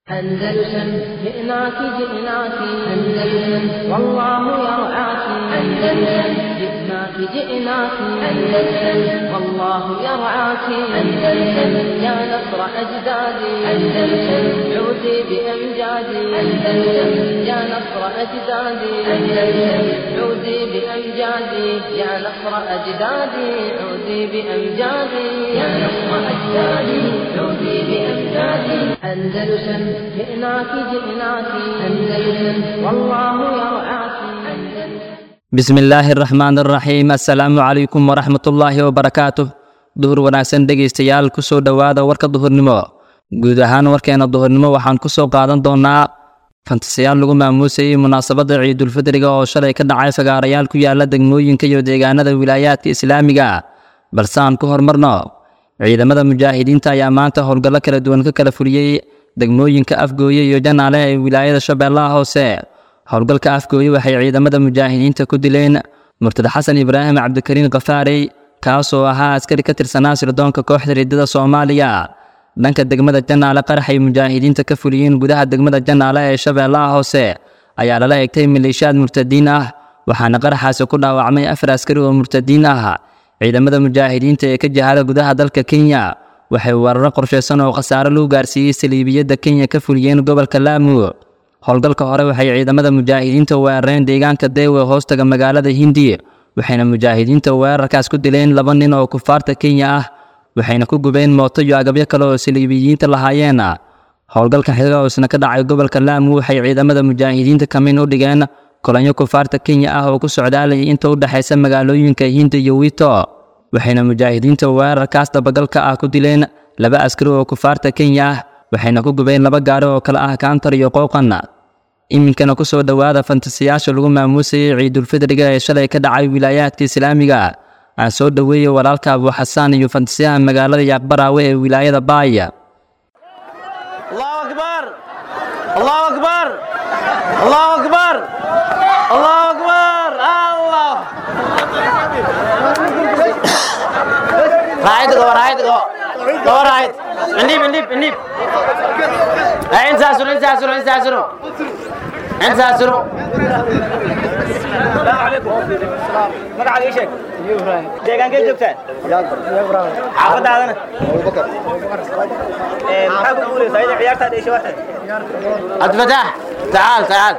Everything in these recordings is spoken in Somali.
أندلسن جئناك جئناك أندلسن والله يرعاك أندلسن جئناك جئناك أندلسن والله يرعاك أندلسن يا نصر أجدادي أندلسن عودي بأمجادي أندلسن يا نصر أجدادي أندلسن عودي بأمجادي يا نصر أجدادي عودي بأمجادي يا نصر أجدادي عودي بأمجادي أندلسن جئناك جئناك أندلسن والله يرعاك أندلسن bismi illaahi araxmaan araxiim assalaamu calaykum waraxmatullaahi wabarakaatuh duhur wanaagsan dhegaystayaal kusoo dhowaada warka duhurnimo guud ahaan warkeena duhurnimo waxaan kusoo qaadan doonaa fantasiyaal lagu maamuusayay munaasabadda ciidulfidriga oo shalay ka dhacay fagaarayaal ku yaala degmooyinka iyo deegaanada wilaayaadka islaamiga balse aan ku hormarno ciidamada mujaahidiinta ayaa maanta howlgallo kala duwan ka kala fuliyey degmooyinka afgooye iyo janaale ee wilaayada shabeellaha hoose howlgalka afgooye waxay ciidamada mujaahidiinta ku dileen murtad xasan ibraahim cabdikariin khafaarey kaasoo ahaa askari ka tirsanaa sirdoonka kooxda riddada soomaaliya dhanka degmada janaale qaraxay mujaahidiinta ka fuliyeen gudaha degmada janaale ee shabeellaha hoose ayaa lala egtay maleeshiyaad murtadiin ah waxaana qaraxaasi ku dhaawacmay afar askari oo murtadiin ah ciidamada mujaahidiinta ee ka jahada gudaha dalka kenya waxay weeraro qorshaysan oo khasaare lagu gaarsiiyey saliibiyadda kenya ka fuliyeen gobolka laamu howlgalka hore waxay ciidamada mujaahidiinta weerareen deegaanka deewe hoostaga magaalada hindi waxayna mujaahidiinta weerarkaas ku dileen laba nin oo kufaarta kenya ah waxayna ku gubeen mooto iyo agabyo kale oo saliibiyiinta lahaayeen howlgalka xiga oo isna ka dhacay gobolka laamu waxay ciidamada mujaahidiinta kamin u dhigeen kolanyo kufaarta kenya ah oo ku socdaalayay inta u dhexaysa magaalooyinka hindi iyo wito waxayna mujaahidiinta weerarkaas dabagalka ah ku dileen laba askari oo kufaarta kenya ah waxayna ku gubeen laba gaari oo kale ah kaantar iyo qooqan iminkana ku soo dhowaada fantasiyaasha lagu maamuusayay ciidulfidriga ee shalay ka dhacay wilaayaadka islaamiga aan soo dhoweeyey walaalka abu xasaan iyo fantasiyaha magaalada yaaqbaraawe ee wilaayada baaya الله أكبر الله أكبر الله أكبر الله أكبر الله رايد جو رايد جو جو رايد نليب نليب نليب انت ساسرو انت ساسرو انت ساسرو انت ساسرو السلام عليكم magaca ii sheeg deegaankee joogtaan xaafadaadana maxaa ku guulaysaa ida ciyaartaada isha waxay عبد الفتاح تعال تعال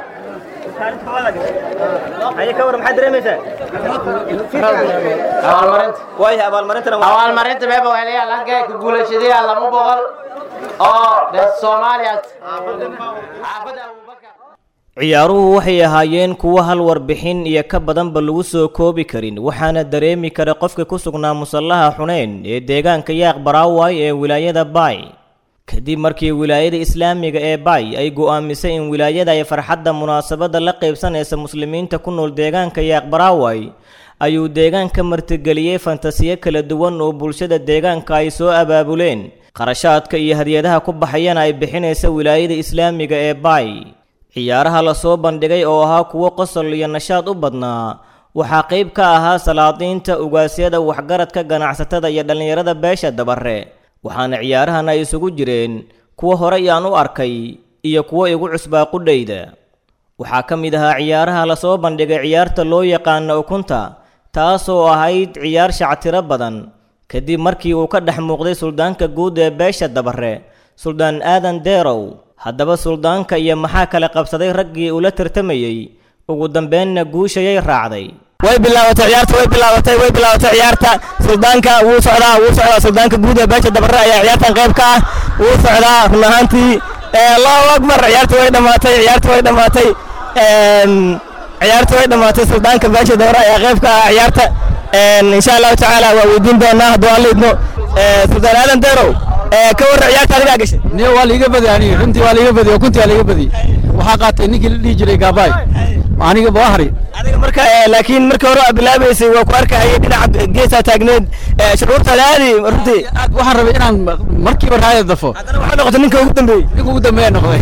هيا كور maxaad dareemaysaa abaalmarinta waaya abaalmarintana abaalmarinta meeba wehelayaa lankee ku guulayshadaya laba boqol oo de soomaaliya xaafada abubakar ciyaaruhu waxay ahaayeen kuwo hal warbixin iyo ka badanba lagu soo koobi karin waxaana dareemi kara qofka ku sugnaa musallaha xuneyn ee deegaanka yaaq baraaway ee wilaayada baay kadib markii wilaayada islaamiga ee baay ay go'aamisay in wilaayada ay farxadda munaasabadda la qaybsanaysa muslimiinta ku nool deegaanka yaaq baraaway ayuu deegaanka martigeliyey fantasiyo kala duwan oo bulshada deegaanka ay soo abaabuleen qarashaadka iyo hadiyadaha ku baxayana ay bixinaysa wilaayada islaamiga ee baay ciyaaraha la soo bandhigay oo ahaa kuwo qosol iyo nashaad u badnaa waxaa qayb ka ahaa salaadiinta ugaasyada waxgaradka ganacsatada iyo dhallinyarada beesha dabare waxaana ciyaarahan ay isugu jireen kuwo horey aan u arkay iyo kuwo igu cusbaa qudhayda waxaa ka mid ahaa ciyaaraha la soo bandhigay ciyaarta loo yaqaano ukunta taasoo ahayd ciyaar shactiro badan kadib markii uu ka dhex muuqday suldaanka guud ee beesha dabare suldaan aadan deerow haddaba suldaanka iyo maxaa kala qabsaday raggii ula tartamayey ugu dambeenna guushayay raacday way bilaabatay ciyaarta way bilaabatay way bilaabatay ciyaarta suldaanka wuu socdaa wuu socdaa suldaanka guud ee beesha dabare ayaa ciyaartan qayb ka ah wuu socdaa run ahaantii allahu akbar ciyaarta way dhammaatay ciyaarta way dhammaatay ciyaarta way dhammaatay suldaanka beesha dabare ayaa qayb ka ah ciyaarta insha allahu tacaala waa weydiin doonaa hadduu aan leydno suldaan aadan deerow ka warra ciyaarta adigaa gashay niyo waa liiga badi aniga runtii waa liiga badi kuntii waa liiga badi waxaa qaatay ninkii la dhihi jiray gaabaay aniga bahri adiga marka eh, laakiin markii hore aad bilaabaysay waa ku arkahayay dhinaca geesaa taagneed eh, shuruurta laadi runtii aad waxaan rabay inaan markiiba raaya dafo haddana waxaa noqotay ninka ugu dambeeyey ninka ugu dambeeya noqday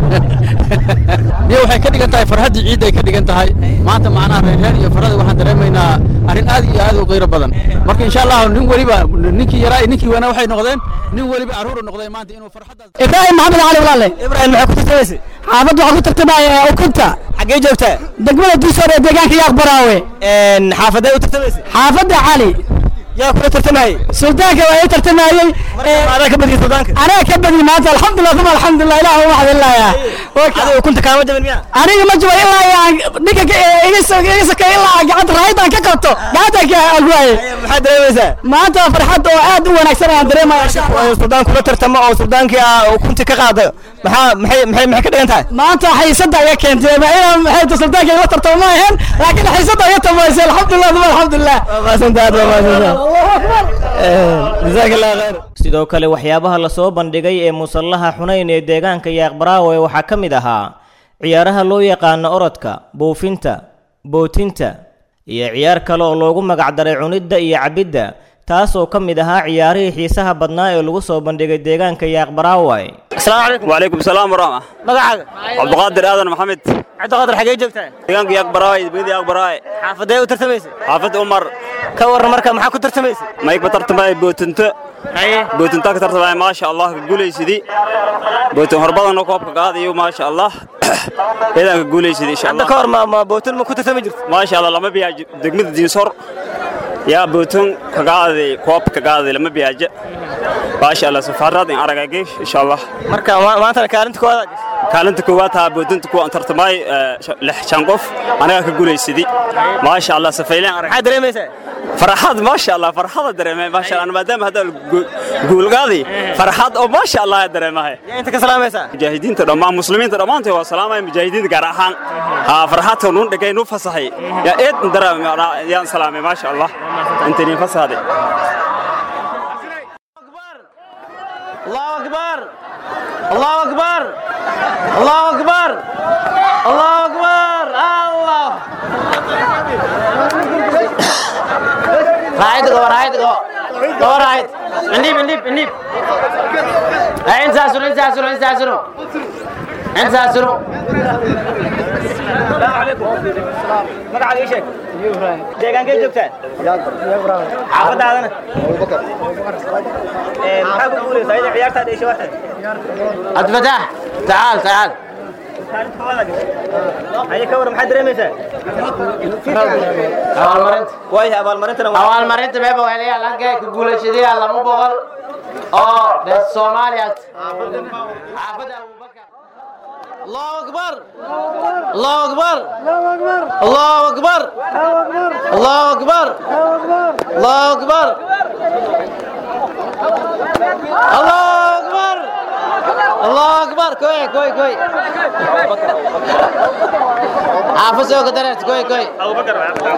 niyo waxay ka dhigan tahay farxaddii ciidda ay ka dhigan tahay maanta macnaha reerreer iyo farada waxaan dareemaynaa arrin aad iyo aad u qiiro badan marka insha allah nin weliba ninkii yaraa iyo ninkii weynaa waxay noqdeen nin weliba carruur u noqday maanta inuu farxaddaas ibraahim maxamed cali walaale ibrahim maxay ku tartamaysay xaafadda waxaa ku tartamaya ukunta xaggee joogtaa degmada diisoor ee deegaanka yaaq baraawe En, xaafadee u tartamaysay xaafadda cali yaa kula tartamayay suldaanka waa ii tartamayey adaa ka badiyay suldaanka anaga ka badin maanta alxamdulilah uma alxamdulilah ilaah u maxdilaya adiga ukunta kaama jabin miya aniga ma jiro ilaa aan ninka ka- iga so- iga sokeey ilaa aan gacanta raayadaan ka qabto gacanta ka alguwaye maxaad dareemaysaa maanta farxad oo aad u wanaagsan aan dareemaya oo suldaan kula tartamo oo suldaankii aa ukunti ka qaada maxaa maxay maxay maxay ka dhigan tahay maanta xiisada iga keentay ma inaan maxay ta suldaanka ila tartamo ma ahayn laakiin xiisada iga tamaysay alxamdulilah uma alxamdulilah waa mahadsantahay waa mahadsantahay allahu akbar jazaaka allah khayr sidoo kale waxyaabaha lasoo bandhigay ee musallaha xunayn ee deegaanka yaaqbaraawe waxaa ka mid ahaa ciyaaraha loo yaqaano orodka buufinta bootinta iyo ciyaar kale oo loogu magacdaray cunidda iyo cabidda taasoo ka mid ahaa ciyaarihii xiisaha badnaa ee lagu soo bandhigay deegaanka yaaqbaraawe asalaamu calaykum وعليكم السلام ورحمة magacaaga عبد القادر آدم محمد cabdiqaadir xaggee joogtaa deegaanka yaaq baraay degmada yaaq baraay xaafadee u tartamaysay xaafid umar ka warran marka maxaa ku tartamaysay mayg ba tartamay bootinto haye bootinta ka tartamay maasha allah ka guulaysidii bootin horbadana koobka qaadayo maasha allah ciidanka guulaysidii insha hadda allah ka hor ma ma bootin ma ku tartami jirto maasha allah lama biyaajo degmada diinsor yaa bootin ka qaaday koob ka qaaday lama biyaajo maasha allah safaarad in aragage insha allah marka ma- maantana kaalinta koowaad kaalinta koowaad taa bootinta kuwa tartamay lix shan qof anagaa ka guulaysidii maasha allah safayleen arag maxaad dareemaysaa farxad maasha allah farxada dareemay maasha allah maadaama hadda guulgaadi farxad oo maasha allah ayaa dareemahay yaa inta ka salaamaysaa mujaahidiinta dhammaan muslimiinta dhammaantood waa salaamaya mujaahidiinta gaar ahaan haa farxadka nuun dhegay nu fasahay yaa eed dareemay yaan salaamay maasha allah inta niin fasahday الله أكبر الله أكبر الله أكبر الله أكبر الله راعيت قوة راعيت قوة قوة راعيت نليب نليب نليب انت ساسرو انت ساسرو انت ساسرو انت ساسرو magacaaga ii sheeg deegaankee joogtaa xaafadaadana Ee, maxaa ku guulaysaa ida ciyaartaada isha waxta عبد الفتاح تعال تعال haye ka waran maxaad dareemaysaa abaalmarinta waaya abaalmarintana waa abaalmarinta beeba weliya laga ku guulayshadaya lama boqol oo dee soomaaliya xaafada abubakar الله أكبر الله أكبر الله أكبر الله أكبر الله أكبر الله أكبر الله أكبر كوي كوي كوي xaafad soo kadarert koy koy أبو بكر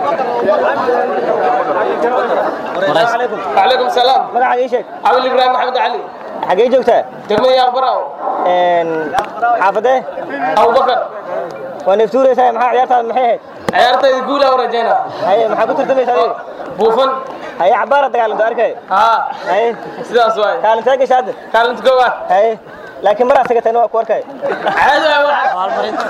السلام عليكم وعليكم السلام مقعد ايش cabdul ibraahim maxamed cali حقي جوجتا degmada yaaqbaraw ان حافظه abubakar ونفتوري ساي maxaa ciyaartaada maxay ahayd ciyaartayda guul aa rajayna haye maxaa ku tartamaysaa adiga buufan haye cabaara dagaalanto arkay haa haye sidaas waay kaalintee gasha hadda kaalinta koowaad haye laakiin maraa sagatayna waa ku arkay caadi waay waxa abaalmarinta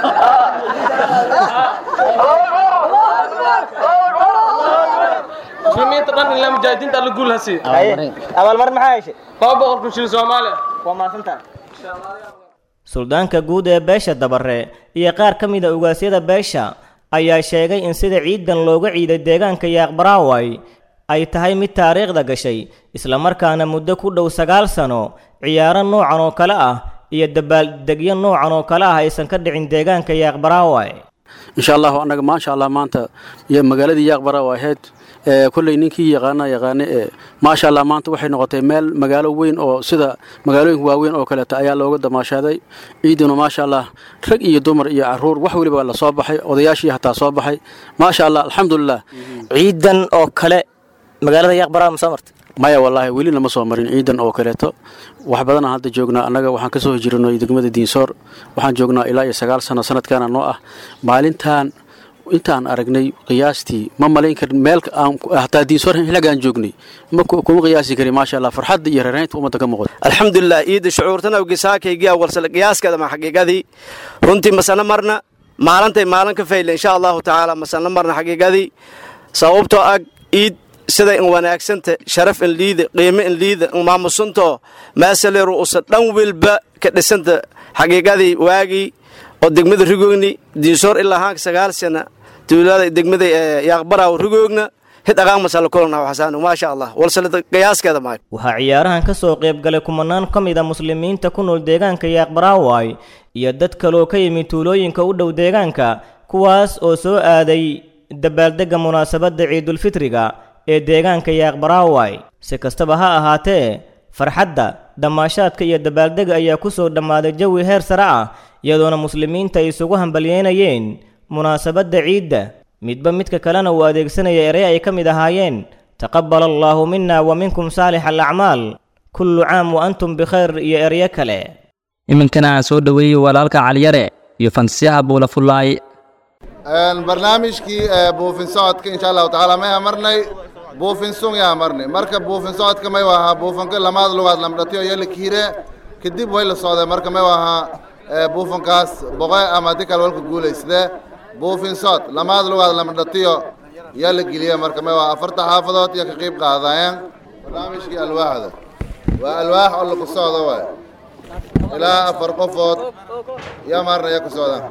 muslimiinta dhan ilaa mujaahidiinta alla guul hasiiyo haye abaalmarin maxaa heshay laba boqol kun shilin soomaaliya waa maasantahay suldaanka guud ee beesha dabare iyo qaar ka mid a ugaasyada beesha ayaa sheegay in sida ciidan looga ciiday deegaanka yaaqbaraaway ay tahay mid taariikhda gashay islamarkaana muddo ku dhow sagaal sano ciyaaro noocan oo kale ah iyo dabaaldegyo noocan oo kale ah aysan ka dhicin deegaanka yaaqbaraaway insha allahu annaga maasha allah maanta iyo magaaladii yaaqbara waa ahayd ee kolley ninkii yaqaana yaqaane ee maasha allah maanta waxay noqotay meel magaalo weyn oo sida magaalooyinka waaweyn oo kaleeta ayaa looga damaashaaday ciiduna maasha allah rag iyo dumar iyo caruur wax weliba la soo baxay odayaashii hataa soo baxay maasha allah alxamdulilah ciidan oo kale magaalada yaaqbaraa ma soo martay maya wallaahi weli lama soo marin ciidan oo kaleeto wax badanaan hadda joognaa annaga waxaan ka soo hijirnay degmada diinsoor waxaan joognaa ilaa iyo sagaal sano sanadkaana noo ah maalintan intaan aragnay qiyaastii ma malayn karin meel aan hataa diinsor xilligaan joognay ma kuma qiyaasi karin maasha allah farxadda iyo reeraynta ummadda ka muuqda alxamdulilah iida shucuurtana gisaakaygiya walsala qiyaaskeeda ma xaqiiqadii runtii masana marna maalintay maalin ka fayle insha allahu tacaala masana marna xaqiiqadii sababtoo ag iid sida in wanaagsanta sharaf in liida qiimo in liida in maamusanto maasaleeru usa dhan wilba ka dhisanta xaqiiqadii waagii oo degmada rigoogni diinsoor ilaa haanka sagaal sana tuulada degmada yaaqbaraaw rigoogna hid aqaan masala kulana xasaan maasha allah walsalada qiyaaskeeda maayo waxaa ciyaarahan ka soo qayb galay kumanaan ka mid a muslimiinta ku nool deegaanka yaaqbaraaway iyo dad kaloo ka yimid tuulooyinka u dhow deegaanka kuwaas oo soo aaday dabaaldegga munaasabadda ciidulfitriga ee deegaanka yaaqbaraaway si kastaba ha ahaatee farxadda damaashaadka iyo dabaaldega ayaa ku soo dhammaaday jawi heer sare ah iyadoona muslimiinta ay isugu hambalyeynayeen munaasabadda ciidda midba midka kalena uu adeegsanaya erey ay ka mid ahaayeen taqabbal allaahu mina wa minkum saalix alacmaal kullu caam wa antum bikhayr iyo eryo kale iminkana aan soo dhoweeyey walaalka caliyare iyo fantasiyaha buulafullaay barnaamijkii buufin socodka insha allahu tacaala may amarnay buufin sung yaa amarnay marka buufin socodka may ahaa buufanka lamaad lugaad lamdhatiyo iyo la kiire kadib way la socdeen marka may ahaa buufankaas boqe ama di kale walka guulaysdee buufin socod lamaad lugaad lamdhatiyo yaa la geliye marka may ahaa afarta xaafadood iyo ka qayb qaadayeen barnaamijkii alwaaxda waa alwaax oo laku socdo waay ilaa afar qofood yaa maarna yaa ku socdaan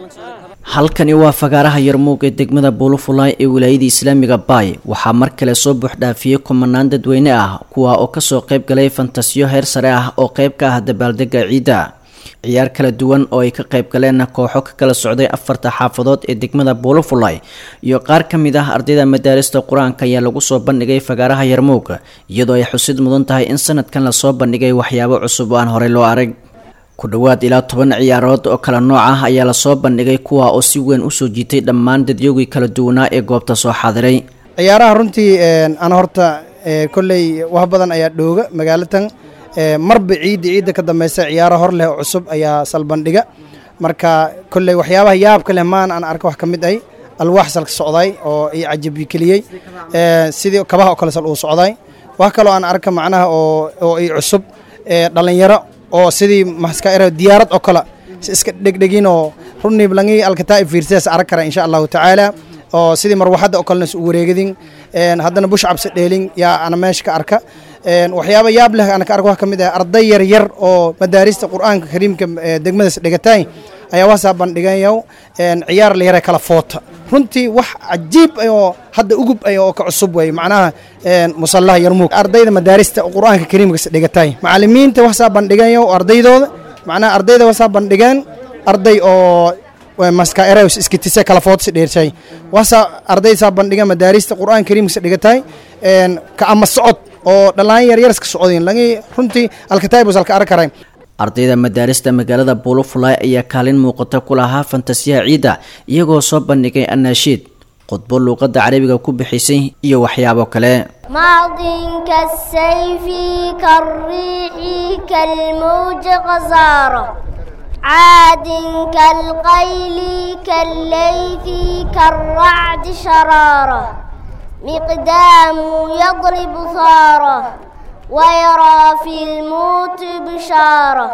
halkani waa fagaaraha yarmuug ee degmada buulufulaay ee wilaayada islaamiga baay waxaa mar kale soo buuxdhaafiyey kumanaan dadweyne ah kuwa oo kasoo qayb galay fantasiyo heer sare ah oo qayb ka ah dabaaldega ciidda ciyaar kala duwan oo ay ka qayb galeen kooxo ka kala socday afarta xaafadood ee degmada buulufulay iyo qaar ka mid ah ardayda madaarista qur-aanka ayaa lagu soo bandhigay fagaaraha yarmuug iyadoo ay xusid mudan tahay in sanadkan lasoo bandhigay waxyaabo cusub oo aan horey loo arag ku dhowaad ilaa toban ciyaarood oo kala nooc ah ayaa lasoo bandhigay kuwa oo si weyn usoo jiitay dhammaan dadyogii kala duwanaa ee goobta soo xaadiray ciyaaraha runtii ana horta kolley wax badan ayaa dhooga magaalatan marba ciidda ciidda ka dambeysa ciyaaro hor leh oo cusub ayaa salbandhiga marka kolley waxyaabaha yaabka leh maan aan arka wax ka mid ay alwaax salka socday oo i cajabi keliyey sidii kabaha oo kale sal uu socday wax kaloo aan arka macnaha oo oo i cusub dhalinyaro oo sidii maskaira diyaarad oo kale si iska dhegdhegin oo runniib langii alkataa fiirsidaas arag kara insha allahu tacaala oo sidii marwaxadda oo kalena u wareegadin haddana bush cabsi dheelin yaa ana meesha ka arka waxyaaba yaab leh ana ka arka wax ka mid ah arday yar yar oo madaarista qur-aanka kariimka degmadaas dhigatay ayaa wasaa bandhigayow ciyaar la yara kala foota runtii wax cajiib oo hadda ugub ay oo ka cusub wey macnaha musallaha yarmuug ardayda madaarista qur-aanka kariimka dhigatay macallimiinta wasaa bandhigayo ardaydooda macnaha ardayda wasaa bandhigeen arday oo maskaerews iskitise kala footsi dheershay wasaa ardaysaa bandhiga madaarista qur-aanka kariimka dhigatay ka ama socod oo dhallaan yaryar iska socdeen lagi runtii alkataybus alka arag karay ardayda madaarista magaalada buulufulay ayaa kaalin muuqata ku lahaa fantasiyaha ciidda iyagoo soo bandhigay anaashiid khudbo luuqadda carabiga ku bixisay iyo waxyaabo kale ماض كالسيف كالريح كالموج غزارة عاد كالقيل كالليث كالرعد شرارة مقدام يضرب ثارة ويرى في الموت بشارة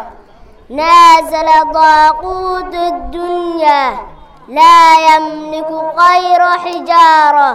نازل ضاقوت الدنيا لا يملك غير حجارة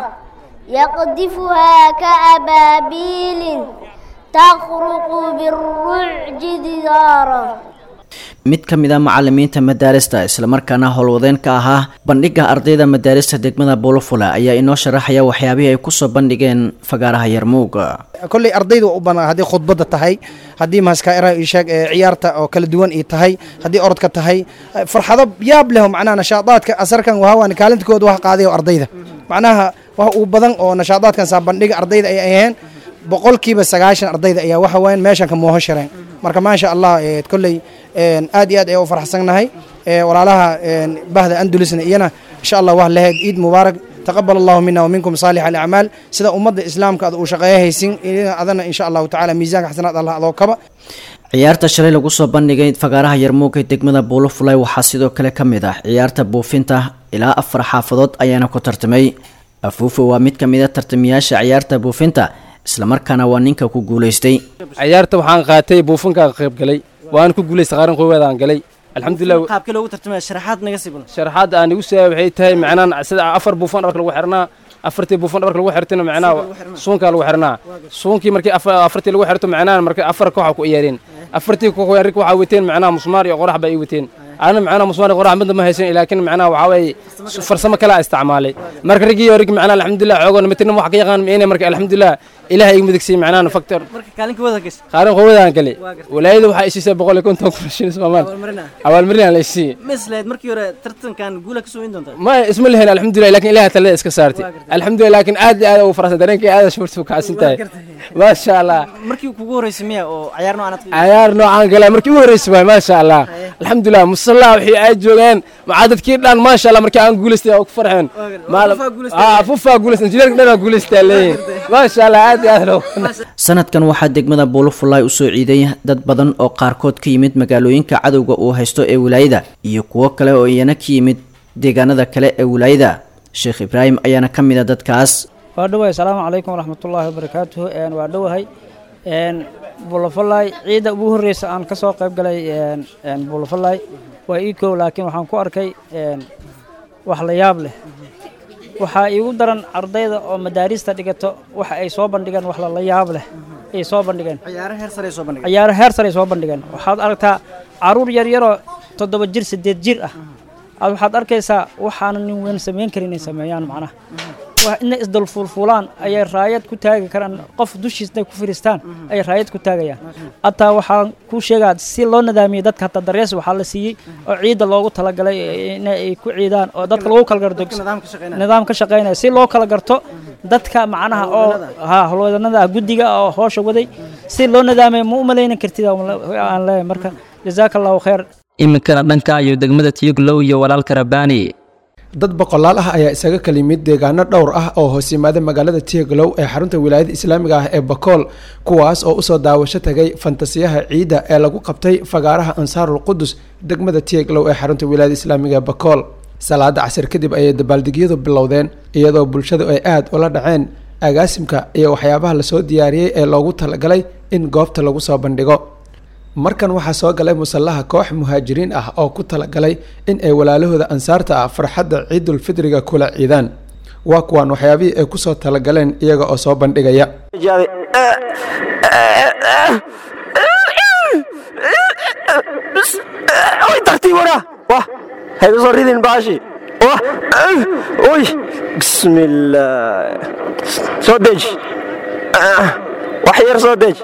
يقذفها كأبابيل تخرق بالرعج دثارا mid ka mid a macalimiinta madaarista islamarkaana howlwadeen ka ahaa bandhigga ardayda madaarista degmada buulufula ayaa inoo sharaxaya waxyaabihii ay kusoo bandhigeen fagaaraha yarmuuga kolley ardayda u banaa haddii khudbadda tahay haddii maskaira isheeg ciyaarta oo kala duwan ii tahay haddii orodka tahay farxado yaab leh macnaha nashaadaadka asarkan wahawan kaalintakooda wax qaadayo ardayda macnaha wax uu badan oo nashaadaadkan saa bandhiga ardayda ay aheen boqolkiiba sagaashan ardayda ayaa waxa weyan meeshan ka mooho shareen marka maasha allah kolley aad iyo aad ayaa u farxsannahay walaalaha bahda andulisna iyana insha allah waa lahayd ciid mubaarak taqabal allahu mina waminkum saalix alacmaal sida ummadda islaamka ad uu shaqeeya haysin adana insha allahu tacala miisaanka xasanaad allah adoo kaba ciyaarta shalay lagu soo bandhigay fagaaraha yarmuug ee degmada buulofulay waxaa sidoo kale ka mid ah ciyaarta buufinta ilaa afar xaafadood ayaana ku tartamay afuufe waa mid ka mid a tartamayaasha ciyaarta buufinta islamarkaana waa ninka ku guulaystay ciyaarta waxaan qaatay buufinkaan qayb galay waan ku guulaystay qaaran qoowaadaan galay alxamdulilah qaabkii loogu tartamaya sharaxaad naga sii badan sharaxaad aan igu siiyay waxay tahay macnaan sida afar buufan dharka lagu xirnaa afartii buufan dharka lagu xirtayna macnaa suunkaa lagu xirnaa suunkii markii afartii lagu xirto macnaa markii afar kooxa ku ciyaareen afartii koox rig waxaa wateen macnaa musmaar iyo qorax baa ii wateen ana macnaa musmaar iyo qorax midna ma haysan laakiin macnaa waxaa waaye farsamo kale aa isticmaalay marka rigiyo rig macnaa alxamdulilah xoogoon mitirna wax ka yaqaan meene marka alxamdulilah ilaah igu midigsiyey macnaa factor marka kaalinka wada gas qaaran qowdaan gale walaayada waxaa isiisay boqol iyo konton kun shilin soomaal abaalmarin aan la isiiyey mislayd markii hore tartankan guula ka soo in doontaa ma isma lehen alxamdulilah laakiin ilaah talada iska saartay alxamdulilah laakiin aad iyo aad ugu faraxsan dareenkay aad shurtu kacsan tahay maasha allah markii kugu horeysay miya oo ciyaar noocan aad ciyaar noocaan galay markii ugu horeysay waay maasha allah alxamdulilah musalla wixii ay joogeen maxaa dadkii dhan maasha allah markii aan guulaystay oo ku farxeen fufaa guulaystay injineerka dhan aan guulaystay leeyihin maasha allah aad iyo aad loo sanadkan waxaa degmada buulofulay usoo ciiday dad badan oo qaarkood ka yimid magaalooyinka cadowga uu haysto ee wilaayada iyo kuwo kale oo iyana ka yimid deegaanada kale ee wilaayada sheekh ibraahim ayaana ka mid a dadkaas waa dhowahay asalaamu calaykum waraxmatullaahi wabarakaatuhu waa dhowahay buulofalay ciidda ugu horreysa aan ka soo qayb galay buulofalay waa ii kow laakiin waxaan ku arkay wax la yaab leh waxaa iigu daran ardayda oo madaarista dhigato waxa ay soo bandhigeen wax lala yaab leh ay soo bandhigeen ciyaaro heer sare soo bandhigeen ciyaaro heer sare soo bandhigeen waxaad aragtaa caruur yaryaroo toddoba jir siddeed jir ah aad waxaad arkaysaa waxaana nin weyn samayn karin inay sameeyaan macnaha inay isdulfuulfuulaan ayay raayad ku taagi karaan qof dushiisna ku firistaan ayay raayad ku taagayaan hataa waxaan kuu sheegaa si loo nadaamiyey dadka hataa darees waxaa la siiyey oo ciidda loogu talagalay inay ku ciidaan oo dadka lagu kala garto nidaam ka shaqaynaya si loo kala garto dadka macnaha oo ha howlwadanada ah guddiga oo hoosha waday si loo nadaamaya ma u malaynan kartid aan leeyahay marka jazaaka allahu khayr iminkana dhanka iyo degmada tiyuglow iyo walaalka rabbaani dad boqolaal ah ayaa isaga kala yimid deegaano dhowr ah oo hoos yimaada magaalada tieglow ee xarunta wilaayada islaamiga ah ee bakool kuwaas oo usoo daawasho tagay fantasiyaha ciidda ee lagu qabtay fagaaraha ansaarul qudus degmada tieglow ee xarunta wilaayada islaamiga ee bakool salaada casir kadib ayay dabaaldegyadu bilowdeen iyadoo bulshadu ay aada ula dhaceen agaasimka iyo waxyaabaha lasoo diyaariyey ee loogu talagalay in goobta lagu soo bandhigo markan waxaa soo galay musallaha koox muhaajiriin ah oo ku talagalay in ay walaalahooda ansaarta ah farxadda ciidulfidriga kula ciidaan waa kuwaan waxyaabihii ay kusoo talagaleen iyaga oo soo bandhigaya soo deji wax yar soo deji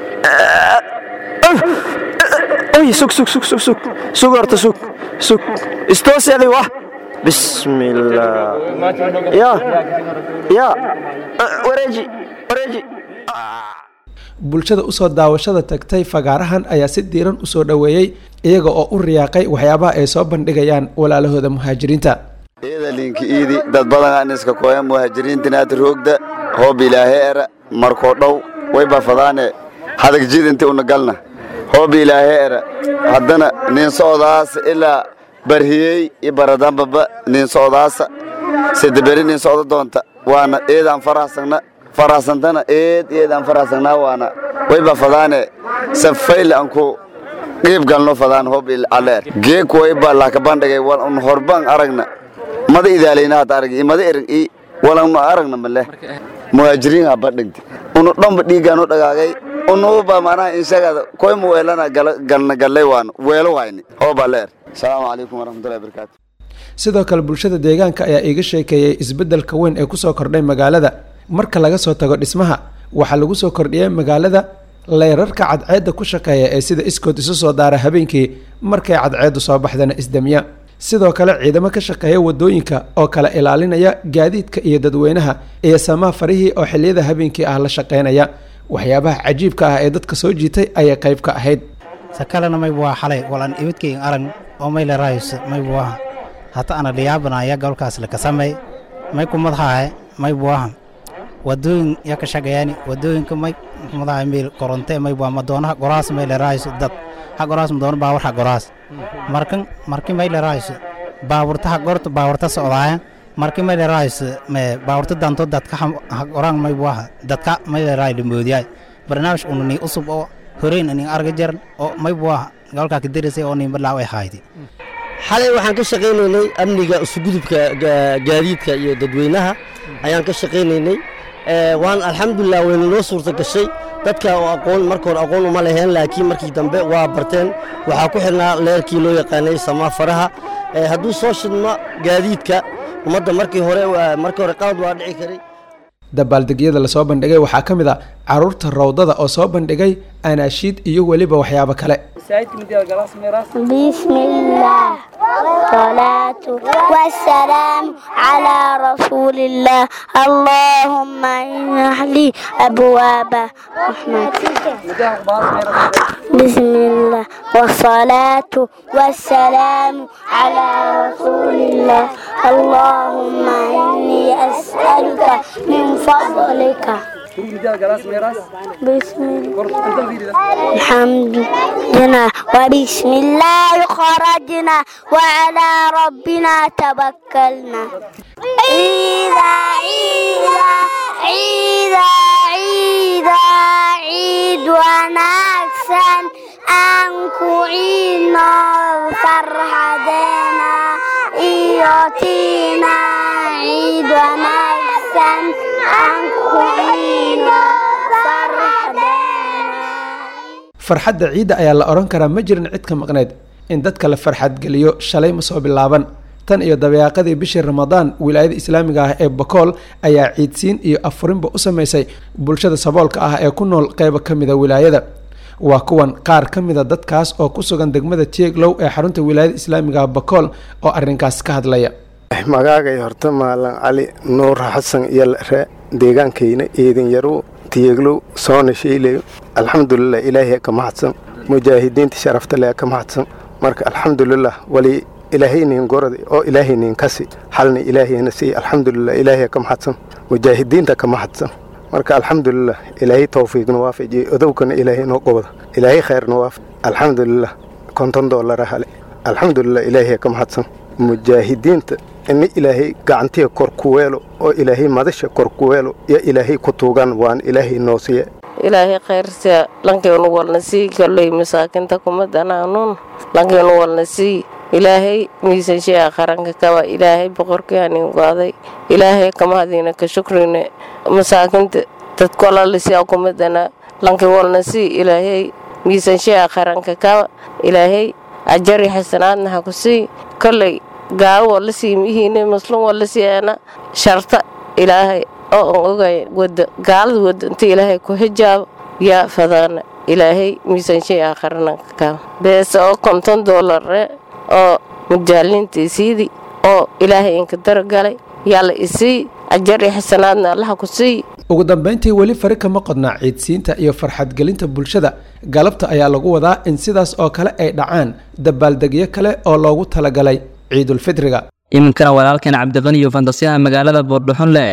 oy sug sug sug sug sug sug horta sug sug istooseedi wah bismillah ya ya wareeji wareeji bulshada usoo daawashada tagtay fagaarahan ayaa si diiran usoo dhoweeyey iyaga oo u riyaaqay waxyaabaha ay soo bandhigayaan walaalahooda muhaajiriinta ciidalinka iidi dad badan aan iska kooya muhaajiriintinaad roogda hoob ilaahe era markoo dhow way bafadaane hadag jid inti una galna hoob ilaahe era haddana nin socdaasa ilaa barhiyey i baradambaba nin socdaasa sidaberi nin socdo doonta waana eedaan faraxsagna faraxsantana eed eedaan faraxsagnaa waana way bafadaane safayl anku qiib galno fadaan hoob aleer geek wayba laka bandhigay wal un horban aragna mada idaalayna hada arag imada erag i walan aragna male muhaajiriin ha bandhigti unu dhanba dhiigaanu dhagaagay unuba manaha inshagada koyma weelana galna gallay waan weelo wayni hooba leer asalaamu calaykum waraxmatullahi wabarakaatu sidoo kale bulshada deegaanka ayaa iiga sheekeeyey isbeddelka weyn ee kusoo kordhay magaalada marka laga soo tago dhismaha waxaa lagu soo kordhiyey magaalada leyrarka cadceedda ku shaqeeya ee sida iskood isu soo daara habeenkii markay cadceeddu soo baxdana isdamiya sidoo kale ciidamo ka shaqeeya wadooyinka oo kala ilaalinaya gaadiidka iyo dadweynaha iyo samaa farihii oo xilliyada habeenkii ah la shaqeynaya waxyaabaha cajiibka ah ee dadka soo jiitay ayay qayb ka ahayd sakalena maybu waa xalay walan ibidkaygan arag oo mayle raayus maybu aha hata ana dhiyaabanaya gobolkaas lakasamey may kumadhaahe maybu aha wadooyin ya ka shaqeeyani wadooyinka may madaha meel koronte may waa madoonaha goraas may leeraayso dad ha goraas madoona baawar ha goraas markan markii may leeraayso baaburta ha gorto baaburta socdaaya markii may leeraayso me baaburta danto dadka ha goraan may waa dadka may leeraay limoodiyaay barnaamij unani usub oo horeyn anin arga jaran oo may waa galkaa ka darisay oo nimba laaw ay haydi xalay waxaan ka shaqaynaynay amniga isugudubka gaadiidka iyo dadweynaha ayaan ka shaqaynaynay waan alxamdulilah wayna noo suurta gashay dadka oo aqoon marka hore aqoon uma leheen laakiin markii dambe waa barteen waxaa ku xidhnaa leerkii loo yaqaanay samaafaraha hadduu soo shidmo gaadiidka ummadda markii hore markii hore qalad waa dhici karay dabaaldegyada lasoo bandhigay waxaa ka mid a caruurta rawdada oo soo bandhigay anaashiid iyo weliba waxyaabo kale بسم الله والصلاة والسلام على رسول الله اللهم افتح لي أبواب رحمتك بسم الله والصلاة والسلام على رسول الله اللهم إني أسألك من فضلك بسم الله الحمد لله وبسم الله خرجنا وعلى ربنا توكلنا عيدا عيدا عيدا عيدا عيد ونكسن أنكو عينا فرحدنا إيوتينا عيد ونكسن أنكو عينا فرحدنا farxadda ciidda ayaa la odhan karaa ma jirin cid ka maqnayd in dadka la farxadgeliyo shalay ma soo bilaaban tan iyo dabeeqadii bishii ramadaan wilaayada islaamiga ah ee bakool ayaa ciidsiin iyo afurinba u sameysay bulshada saboolka ah ee ku nool qeyba ka mida wilaayada waa kuwan qaar ka mida dadkaas oo ku sugan degmada tieglow ee xarunta wilaayada islaamiga ah bakool oo arrinkaas ka hadlaya magaagay horta maalan cali nuur xasan iyo re deegaankayna eedin yaru tiyeglow soona sheylayo alxamdulilah ilaahay ka mahadsan mujaahidiinta sharafta leh ka mahadsan marka alxamdulilah wali ilaahaynin gorada oo ilaahaynin kasi xalna ilaahayna siiy alxamdulilah ilaahay ka mahadsan mujaahidiinta ka mahadsan marka alxamdulilah ilaahay towfiiqna waafajiye odowkana ilaahay noo qobda ilaahay khayrna waaf alxamdulilah konton doolara hale alxamdulilah ilaahay ka mahadsan mujaahidiinta ina ilaahay gacantiga kor ku weelo oo ilaahay madasha kor ku weelo yo ilaahay ku tuugan waan ilaahay noo siiye ilaahay khayrsia lankaynu walna sii kalley masaakinta kumadanaanun lankaynu walna sii ilaahay miisanshiya qaranka kaba ilaahay boqorkaanin qaaday ilaahay kamahadiina ka shukrine masaakinta dadkolalisia kumadana lankay walna sii ilaahay miisanshiya qaranka kaba ilaahay ajari xasanaadna ha ku sii kolley gaalo waa la sii mihiine maslum waa la sii ana sharta ilaahay oo aan ogay wada gaalada wada inta ilaahay ku xijaabo yaa fadaana ilaahay miisaanshay aakharana ka beese oo konton doolare oo mujaaliintiisiidii oo ilaahay inka daragalay yaa la isii ajari xasanaadna allaha ku sii ugu dambeyntii weli fari kama qodnaa ciidsiinta iyo farxadgelinta bulshada galabta ayaa lagu wadaa in sidaas oo kale ay dhacaan dabaaldegyo kale oo loogu talagalay ciidulfidriga iminkana walaalkan cabdiqani iyo fantasiyaha magaalada boordhaxonle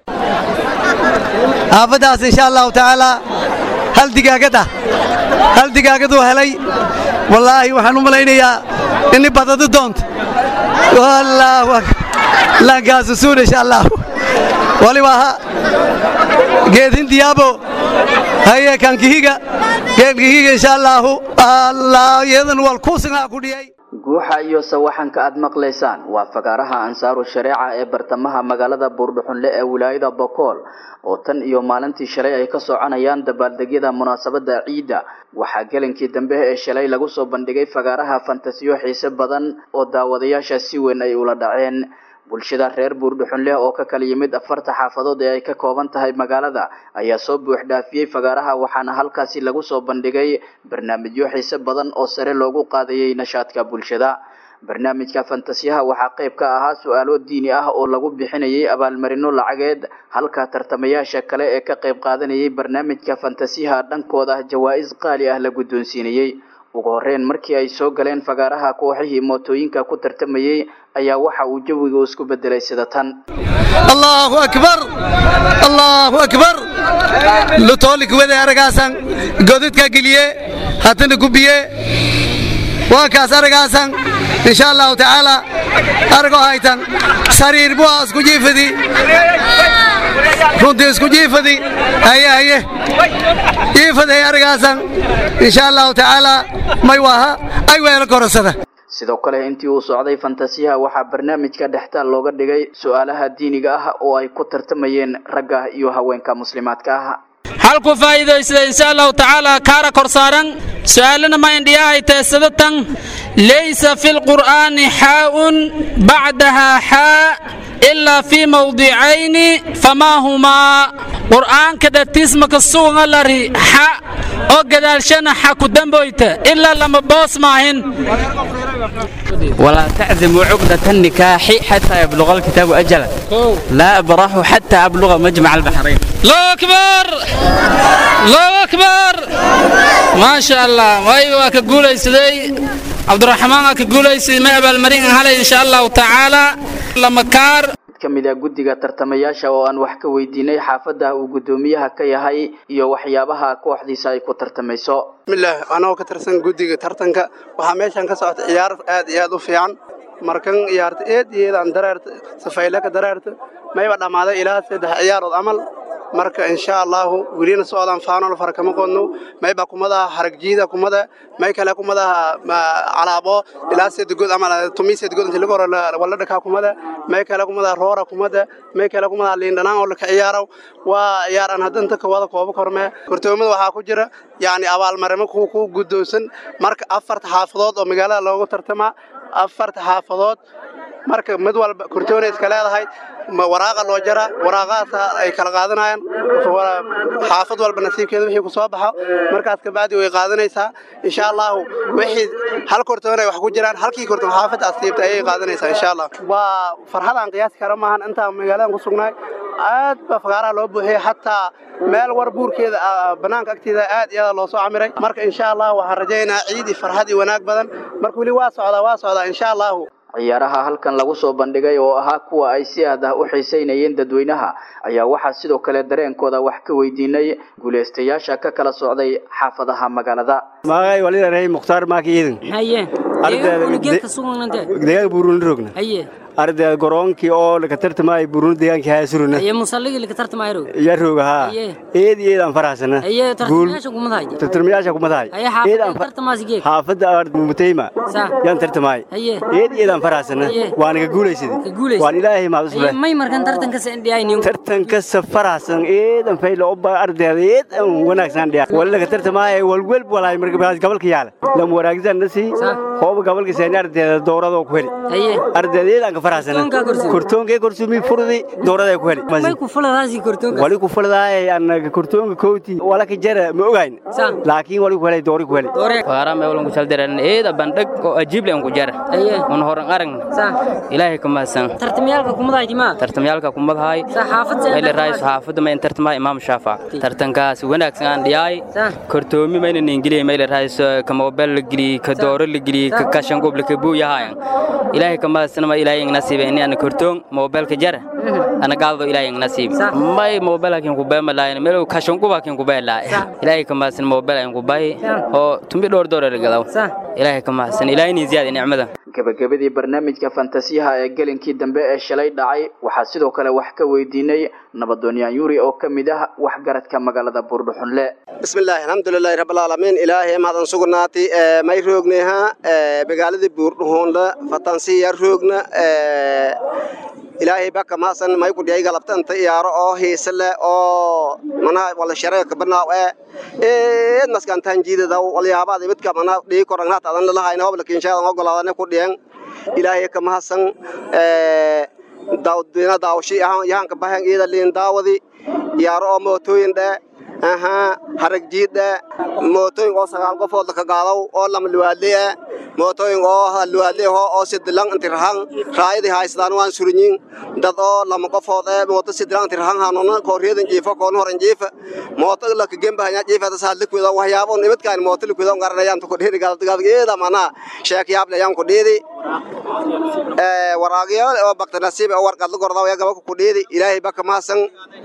aafaddaas insha allahu tacaalaa hal digaagad ah hal digaagaduu helay wallaahi waxaan u malaynayaa ini badadi doonto wallaahu lankaasu suun insha allahu waliba ha geedhin diyaabo haye kankihiga geedkihiga insha allahu allah iyadan wal kuusinaa ku dhiyay guuxa iyo sawaxanka aad maqlaysaan waa fagaaraha ansaaru shareeca ee bartamaha magaalada buurdhuxunle ee wilaayada bokool oo tan iyo maalintii shalay ay ka soconayaan dabaaldegyada munaasabada ciidda waxaa gelinkii dambe ee shalay lagu soo bandhigay fagaaraha fantasiyo xiise badan oo daawadayaasha si weyn ay ula dhaceen bulshada reer buurdhuxunleh oo ka kala yimid afarta xaafadood ee ay ka kooban tahay magaalada ayaa soo buux dhaafiyey fagaaraha waxaana halkaasi lagu soo bandhigay barnaamijyo xiise badan oo sare loogu qaadayay nashaadka bulshada barnaamijka fantasiyaha waxaa qayb ka ahaa su-aalo diini ah oo lagu bixinayay abaalmarino lacageed halka tartamayaasha kale ee ka qayb qaadanayay barnaamijka fantasiyaha dhankooda jawaa-is qaali ah la guddoonsiinayey ugu horreyn markii ay soo galeen fagaaraha kooxihii mootooyinka ku tartamayey ayaa waxa uu jawigu isku bedelay sida tan allahu akbar allahu akbar lutoolik wede aragaasan godadka geliye haddana gubiye waa kaas aragaasan insha allahu tacaala aragoo haytan sariir bua isku jiifadi runtii isku jiifadi haye haye jiifaday aragaasan insha allahu tacaala may waaha ay weelo korasada sidoo kale intii uu socday fantasiyaha waxaa barnaamijka dhextaal looga dhigay su-aalaha diiniga ah oo ay ku tartamayeen ragga iyo haweenka muslimaadka ah halku faa'iidaysada insha allahu tacaala kaara kor saaran su'aalana ma indhiyahay teesadatan laysa fi lqur'aani xaa'un bacdaha xaa ilaa fii mawdicayni famaa humaa qur'aanka dhatiismaka suuga lari xa oo gadaalshana xa ku damboyta ilaa lama boos maahin ولا تعزموا عقدة النكاح حتى يبلغ الكتاب أجله لا أبرح حتى أبلغ مجمع البحرين الله أكبر الله أكبر ما شاء الله وأيوة كقولي سيدي عبد الرحمن كقولي سيدي ما أبال مرين هلا إن شاء الله تعالى لما كار mid ka mid ah guddiga tartamayaasha oo aan wax ka weydiinay xaafadda uu guddoomiyaha ka yahay iyo waxyaabaha kooxdiisa ay ku tartamayso bismillaah anagoo ka tirsan guddiga tartanka waxaa meeshan ka socota ciyaar aad iyo aad u fiican markan ciyaarta eed iyo eedaan dareerta safayle ka dareerta mayba dhammaaday ilaa saddex ciyaarood camal marka insha allahu welina socdaan faanol fara kama qodno mayba kumadaha haragjiida kumada may kale kumadaha calaabo ilaa sedgood ama tumi sedgood inta lagu hore wala dhakaa kumada may kale kumadaha roora kumada may kale kumadaha liindhanaan oo laka ciyaaro waa ciyaar aan hadda inta kawada koobo korme kortoomada waxaa ku jira yacni abaalmarimo ku ku guddoonsan marka afarta xaafadood oo magaalada loogu tartamaa afarta xaafadood marka mid walba kortoona iska leedahay waraaqa loo jara waraaqahaas ay kala qaadanayaan xaafad walba nasiibkeeda wixii ku soo baxo markaas kabacdi way qaadanaysaa insha allahu wixii hal kortoon ay wax ku jiraan halkii kortoon xaafadda asiibta ayay qaadanaysaa insha allah waa farxadaan qiyaasi kara maahan intaan magaaladan ku sugnaay aad baa fagaaraha loo buuxiyey xataa meel war buurkeeda banaanka agteeda aad iyo aad loo soo camiray marka insha allah waxaan rajaynayaa ciid iyo farxad iyo wanaag badan marka weli waa socdaa waa socdaa insha allahu ciyaaraha halkan lagu soo bandhigay oo ahaa kuwa ay si aad ah u xiisaynayeen dadweynaha ayaa waxaa sidoo kale dareenkooda wax ka weydiinay guulaystayaasha ka kala socday xaafadaha magaalada magay waliraray mukhtaar maaki iidan haye deegaanka sugnante deegaanka burundi rogna haye arday goroonkii oo laka tartamay burundi deegaankii haasuruna haye musalligi laka tartamaayro ya rooga haa eed iyo eed aan faraxsana haye tartamayaasha kumadahay tartamayaasha kumadahay haye xaafadda tartamaasi geeg xaafadda mutayma yaan tartamay haye eed iyo eed aan faraxsana waan ka guulaysaday waan ilaahay mahad usule may markan tartanka sa indhiyayni tartanka sa faraxsan eed aan faylo oba ardayda eed aan wanaagsan dhiya wala laka tartamay wal welb walaay marka baas gabalka yaala lam waraagsan nasi hooba gabalka seen ardayda dowrada ku heli haye ardayda eed aan kortoonka korsumi furdi doorada ku heli may ku fuladaasi kortoonka wali ku fuladaay anaga kortoonka kooti wala ka jara ma ogayn laakiin wali ku helay doori ku heli waara me walan ku saldiran eeda bandhag oo ajiib leen ku jara un horan arag ilaahay ka mahadsan tartamyaalka kumadahay timaa tartamyaalka kumadahay ele raayis xaafadda ma tartama imaam shaafa tartankaas wanaagsan aan dhiyaay kortoomi mayna ingiliya meele raayis ka mobile la gili ka dooro la gili ka kashan goble ka buu yahay ilaahay ka mahadsan ma ilaahay nasiib ini ana kortoon mobile ka jara ana gaaldo ilaahay nasiib may mobile kin ku beema laayn meel kashan goba kin ku beela ilaahay ka mahadsan mobile aan ku bay oo tumbi dhowr doorar galaw ilaahay ka mahadsan ilaahay ni ziyaad nicmada gabagabadii barnaamijka fantasiyaha ee gelinkii dambe ee shalay dhacay waxaa sidoo kale wax ka weydiinay nabadoonyaan yuri oo ka mid ah waxgaradka magaalada buurdhuxunle bismillaahi alxamdulilaahi rabbilcaalamiin ilaahay mahadsan sugnaati may roogneha magaaladii buurdhuxunle fatansiya roogna ilaahay baka maasan may ku dhiyay galabtanta iyaaro oo hiise leh oo mana wala shareeka banaaw ee eed maskantaan jiidada walyaabada midka mana dhii korangnaat adan lalahayn hobla kinshaada ogolaadane ku dhiyan ilaahay ka mahadsan dawdina daawshi yahanka bahan iyada liin daawadi iyaaro oo mootooyin dhe ahaa harag jiid dhe mootooyin oo sagaal qofood ka gaadaw oo lama liwaadle mootooyin oo luwaadleho oo sidilan inti rahan raayadii haystaan waan surinyin dad oo lama qofood ee mooto sidilan inti rahan hanuna kooriyadan jiifo koon horan jiifa mooto la ka gemba hanya jiifa tas hal likwida waxyaabo nibadkaan mooto likwida ngaranayaan to kodheeri galad mana sheek yaab leeyaan kodheedi ee waraagiyo oo bakta nasiib oo warqad la gordaa gaba ku kodheedi ilaahay baka maasan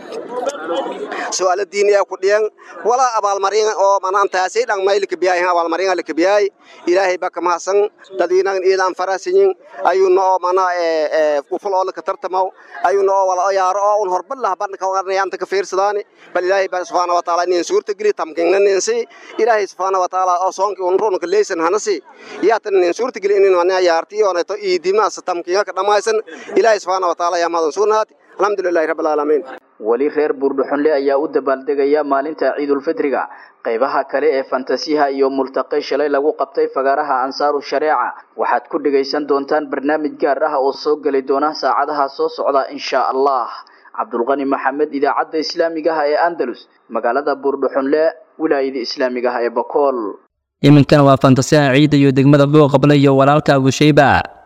su'aalo diini ah ku dhiyan wala abaalmarin oo manaan taasay dhan mayl ka biyay abaalmarin la ka biyay ilaahay baka maasan dadina iidan farasin ayuu noo mana ee ku fulo la ka tartamo ayuu noo wala yaaro oo un horban lah ban ka warnayaan ta ka fiirsadaani bal ilaahay baa subhanahu wa ta'ala in suurta geli tamkinan insi ilaahay subhanahu wa ta'ala oo soonki un roon ka leesan hanasi yaatan in suurta geli in wana yaarti oo neeto iidima sa tamkiga ka dhamaysan ilaahay subhanahu wa ta'ala yaa madan suunaati alxamdulillahi rabbil alaamiin weli reer buurdhuxunle ayaa u dabaaldegaya maalinta ciidulfitriga qaybaha kale ee fantasiyaha iyo multaqay shalay lagu qabtay fagaaraha ansaaru shareeca waxaad ku dhegaysan doontaan barnaamij gaar ah oo soo geli doona saacadaha soo socda insha allah cabdulqani maxamed idaacadda islaamiga ah ee andalus magaalada buurdhuxunle wilaayada islaamiga ah ee bakool iminkana waa fantasiyaha ciidda iyo degmada buuqable iyo walaalka abushayba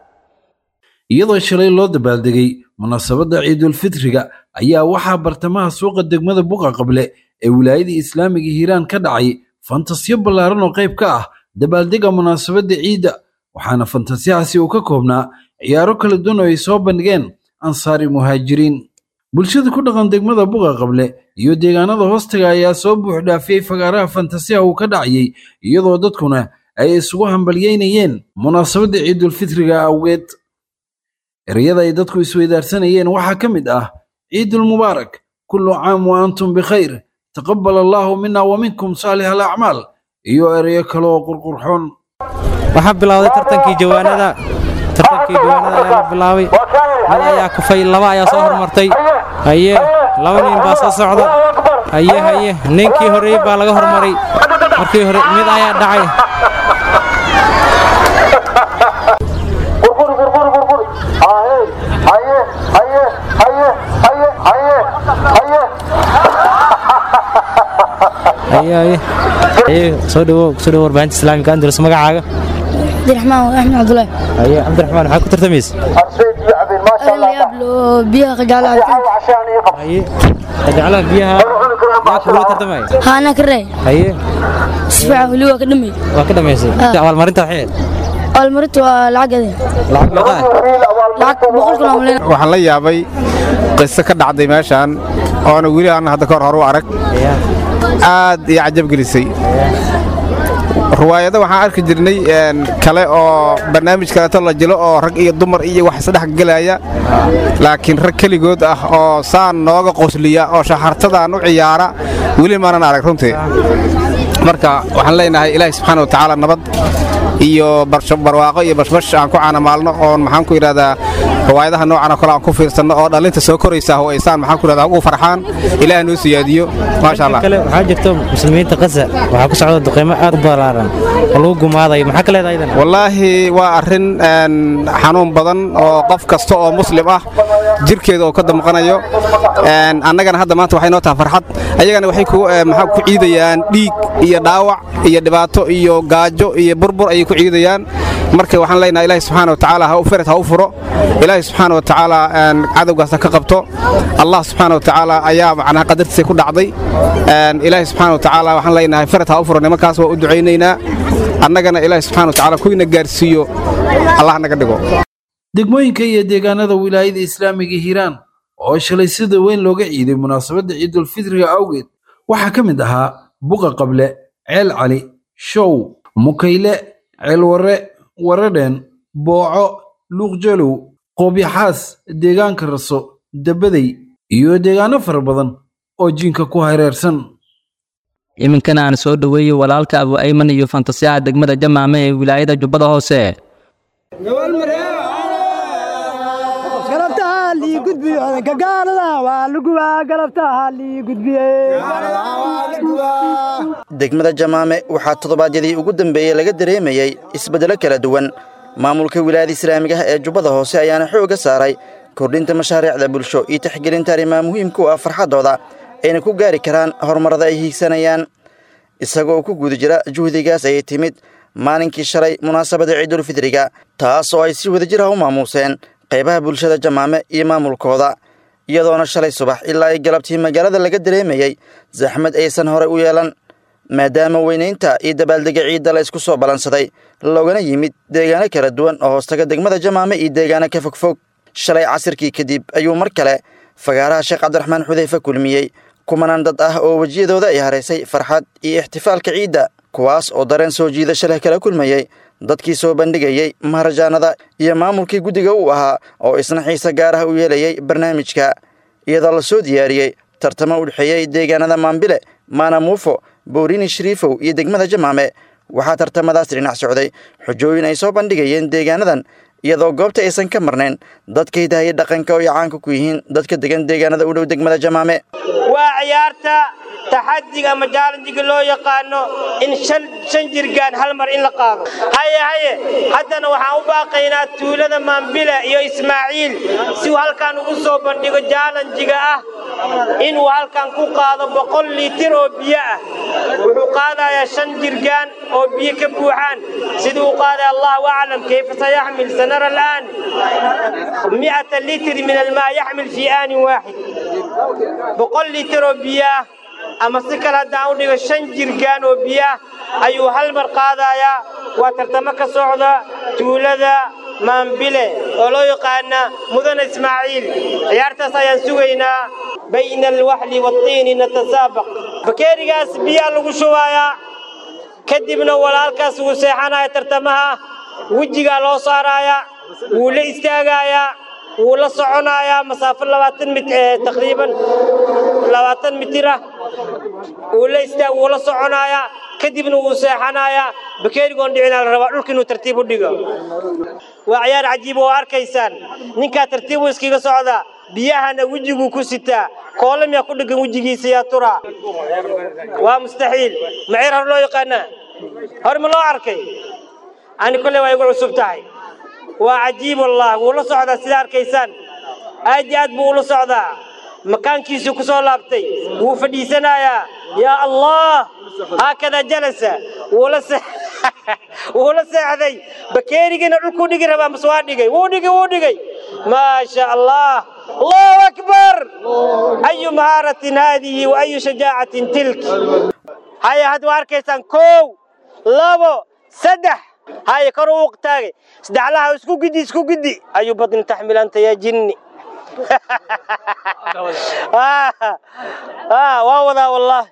iyadoo shalay loo dabaaldegay munaasabadda ciidulfitriga ayaa waxaa bartamaha suuqa degmada buqa qable ee wilaayada islaamiga hiiraan ka dhacay fantasiyo ballaaran oo qayb ka ah dabaaldega munaasabadda ciidda waxaana fantasiyahaasi uu ka koobnaa ciyaaro kala duwan oo ay soo bandhigeen ansaari muhaajiriin bulshada ku dhaqan degmada buqa qable iyo deegaanada hoostaga ayaa soo buux dhaafiyey fagaaraha fantasiyaha uu ka dhacayay iyadoo dadkuna ay isugu hambalyeynayeen munaasabadda ciidulfitriga awgeed ereyada ay dadku isweydaarsanayeen waxaa ka mid ah ciidulmubaarak kullu caam wa antum bikhayr taqabbal allaahu mina wa minkum saalix alacmaal iyo ereyo kale oo qurqurxoon waxaa bilowday tartankii jawaanada tartankii jawaanada ayaa la bilaabay mid ayaa kufay laba ayaa soo hormartay haye laba nin baa soo socda haye haye ninkii horreeyey baa laga hormaray markii hore mid ayaa dhacay soo dhawow soo dhawow warbaahinta islaamika andalus magacaaga cabdiraxmaan axmed cabdulaahi haye cabdiraxmaan maxaa ku tartamaysa biyaha qajaclaha haye qajaclaha biyaha yaa kugula tartamaya haana ka ree haye sifiican weli waa ka dhamay waa ka dhamaysay abaalmarinta waxay abaalmarinta waa lacagade lacag meeqa lacag boqol kun amleen waxaan la yaabay qiso ka dhacday meeshaan oona weli aan hadda kahor hor u arag aad iyo cajab gelisay ruwaayado waxaan arki jirnay kale oo barnaamij kaleeto la jilo oo rag iyo dumar iyo wax isdhex gelaya laakiin rag keligood ah oo saan nooga qosliya oo shaxartadaan u ciyaara weli maanan arag runtii marka waxaan leenahay ilaahi subxaana wa tacaala nabad iyo barwaaqo iyo bashbash aan ku caanamaalno oon maxaan ku idhahdaa riwaayadaha noocan oo kale aan ku fiirsanno oo dhallinta soo koraysa oo aysaan maxaan ku idhahdaa ugu farxaan ilaah noo siyaadiyo maasha allah kale waxaa jirto muslimiinta qasa waxaa ku socda duqeymo aad u ballaaran oo lagu gumaadayo maxaa ka leedahay idan wallaahi waa arrin xanuun badan oo qof kasta oo muslim ah jirkeeda oo ka damqanayo annagana hadda maanta waxay noo tahay farxad ayagana waxay maxaa ku ciidayaan dhiig iyo dhaawac iyo dhibaato iyo gaajo iyo burbur ayay ku ciidayaan marka waxaan leenahay ilaahi subxaana wa tacaala ha u ferad ha u furo ilaahi subxaana wa tacaala cadowgaas ha ka qabto allah subxaana wa tacaala ayaa macnaha qadartiisa ku dhacday ilaahi subxaana wa tacaala waxaan leenahay ferad ha u furo nimankaas waa u ducaynaynaa annagana ilaahi subxaana wa tacaala kuyna gaarsiiyo allah naga dhigo degmooyinka iyo deegaanada wilaayada islaamiga hiiraan oo shalay sida weyn looga ciiday munaasabadda ciidulfitriga awgeed waxaa ka mid ahaa buqa qable ceel cali show mukayle ceelwarre waradheen booco luuqjalow qoobyaxaas deegaanka raso dabadey iyo deegaano fara badan oo jiinka ku hareersan iminkana aan soo dhoweeyey walaalka abu ayman iyo fantasiyaha degmada jamaame ee wilaayada jubbada hoose degmada jamaame waxaa toddobaadyadii ugu dambeeyey laga dareemayey isbeddelo kala duwan maamulka wilaayada islaamiga ah ee jubbada hoose ayaana xoogga saaray kordhinta mashaariicda bulsho iyo taxgelinta arrimaha muhiimka u ah farxaddooda ayna ku gaari karaan horumarrada ay hiigsanayaan isagoo ku guda jira juhdigaas ayay timid maalinkii shalay munaasabada ciidulfidriga taas oo ay si wadajir ah u maamuuseen qaybaha bulshada jamaame iyo maamulkooda iyadoona shalay subax ilaa ay galabtii magaalada laga dareemayey zaxmad aysan horey u yeelan maadaama weynaynta iyo dabaaldega ciidda la isku soo ballansaday loogana yimid deegaano kala duwan oo hoostaga degmada jamaame iyo deegaano ka fogfog shalay casirkii kadib ayuu mar kale fagaaraha sheekh cabdiraxmaan xudeyfe kulmiyey kumanaan dad ah oo wejiyadooda ay haraysay farxad iyo ixtifaalka ciidda kuwaas oo dareen soo jiidasho leh kala kulmayey dadkii soo bandhigayey maharajaanada iyo maamulkii guddiga uu ahaa oo isna xiise gaar ah u yeelayey barnaamijka iyadoo la soo diyaariyey tartamo u dhexeeyey deegaanada maambile maanamuufo boorini shariifow iyo degmada jamaame waxaa tartamadaas dhinac socday xujooyin ay soo bandhigayeen deegaanadan iyadoo goobta aysan ka marnayn dadka hidahaye dhaqanka oo ay caanka ku yihiin dadka degan deegaanada u dhow degmada jamaame waa ciyaarta taxadiga ama jaalanjiga loo yaqaano in shan jirgaan hal mar in la qaado haye haye haddana waxaan u baaqaynaa tuulada maambila iyo ismaaciil si uu halkan ugu soo bandhigo jaalanjiga ah inuu halkan ku qaado boqol liitir oo biyo ah wuxuu qaadayaa shan jirgaan oo biyo ka buuxaan siduu u qaadaya allahu aclam kayfa sayaxmil sanara al'aan mi'ata litri min almaa yaxmil fii aanin waaxid boqol liitir oo biyo ah ama si kale haddaan u dhigo shan jirgaan oo biyaah ayuu hal mar qaadayaa waa tartamo ka socda tuulada maambile oo loo yaqaana mudane ismaaciil ciyaartaas ayaan sugaynaa bayna alwaxli waatiini natasaabaq bakeerigaas biyaa lagu shubayaa kadibna walaalkaas wuu seexanaya tartamaha wejigaa loo saarayaa wuu la istaagayaa wuu la soconayaa masaafo labaatan mit taqriiban labaatan mitir ah wuu la istaag wuu la soconayaa kadibna wuu seexanayaa bakeerigoon dhicinaa la rabaa dhulka inuu tartiib u dhigo waa ciyaar cajiib oo arkaysaan ninkaa tartiib uu iskaga socdaa biyahana wejiguu ku sitaa koole miyaa ku dheggan wejigiisa yaa turaa waa mustaxiil maceer hor loo yaqaanaa hor ma loo arkay ani kolley waa igu cusub tahay waa cajiib wallah wuu la socdaa sidaa arkaysaan aad iyo aad buu ula socdaa makaankiisuu ku soo laabtay wuu fadhiisanayaa yaa allah haakadaa jalasa wuula wuu la seexday bakeerigina dhulkuu dhigi rabaa mase waa dhigay wuu dhigay wuu dhigay maasha allah allahu akbar ayu mahaaratin haadihi wa ayu shajaacatin tilk haya hadda waa arkaysaan kow labo saddex هاي كرو وقتاغي سدع لها اسكو قدي اسكو قدي ايو بطن تحمل انت يا جني آه آه واو والله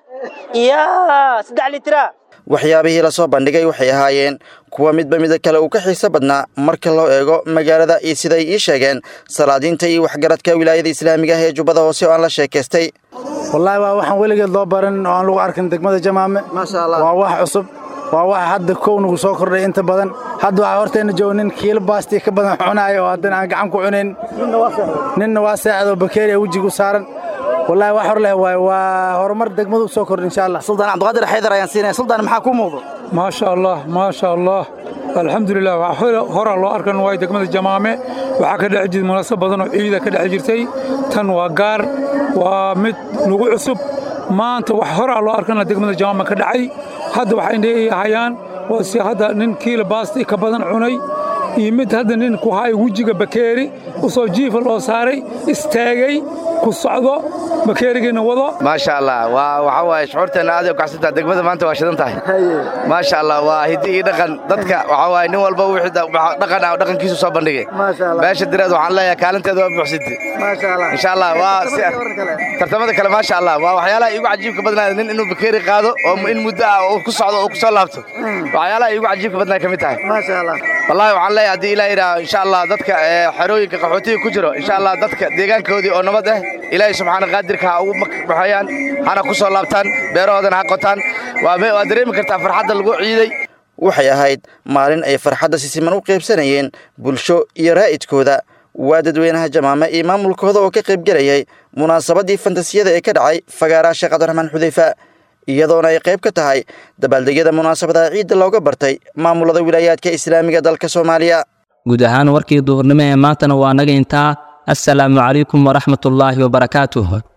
يا سدع لترا waxyaabihii la soo bandhigay waxay ahaayeen kuwa midba mida kale uu ka xiiso badnaa marka loo eego magaalada iyo siday ii sheegeen salaadiinta iyo waxgaradka wilaayada islaamiga ah ee jubbada hoose oo aan la sheekaystay wallaahi waa waxaan weligeed loo baran oo aan lagu arkin degmada jamaame waa wax cusub waa waxa hadda kow nagu soo kordhay inta badan hadda waxaa horteenna jooga nin kiilo baastii ka badan cunaayo oo haddana aan gacan ku cunayn ninna waa seexdoo bakeeriya wejigu saaran wallaahi wax hor leh waaye waa horumar degmadu u soo kordhay insha allah suldaan cabdiqaadir xaydar ayaan siinaya suldaan maxaa kuu muuqdo maasha allah maasha allah alxamdulilah horaa loo arkan waay degmada jamaame waxaa ka dhex jirta munaasab badan oo ciida ka dhex jirtay tan waa gaar waa mid nagu cusub maanta wax horaa loo arkana degmada jamaame ka dhacay hadda waxay leeyahayaan waa si hadda nin kiilo baasti ka badan cunay iyo mid hadda nin ku haay wejiga bakeeri u soo jiifa loo saaray istaagay ku socdo bakeerigiina wado maasha allah waa waxa waaye shucuurteenna aad u kacsantaa degmada maanta waa shidan tahay maasha allah waa hiddi iyo dhaqan dadka waxa waaye nin walba wixii dhaqan ah dhaqankiisu soo bandhigay meesha direed waxaan leeyahay kaalinteeda waa buuxsintay insha allah waa si tartamada kale maasha allah waa waxyaalaha iigu cajiibka badnaada nin inuu bakeeri qaado oo in muddo ah oo ku socdo oo ku soo laabto waxyaalaha iigu cajiibka badnaa ka mid tahay wallahi waxaan leeyahay haddii ilaa yidhaah insha allah dadka xerooyinka qaxootiga ku jiro insha allah dadka deegaankoodii oo nabad ah ilaahay subxaana qaadirka ha ugu baxayaan hana ku soo laabtaan beerahoodana ha qotaan waa dareemi kartaa farxadda lagu ciiday waxay ahayd maalin ay farxadda si siman u qaybsanayeen bulsho iyo raa'idkooda waa dadweynaha jamaame iyo maamulkooda oo ka qaybgelayay munaasabadii fantasiyada ee ka dhacay fagaaraha sheekh cabdiraxmaan xudeyfa iyadoona ay qayb ka tahay dabaaldegyada munaasabadaha ciidda looga bartay maamulada wilaayaadka islaamiga dalka soomaaliya guud ahaan warkii duhurnimo ee maantana waa naga intaa assalaamu calaykum waraxmatullaahi wabarakaatuh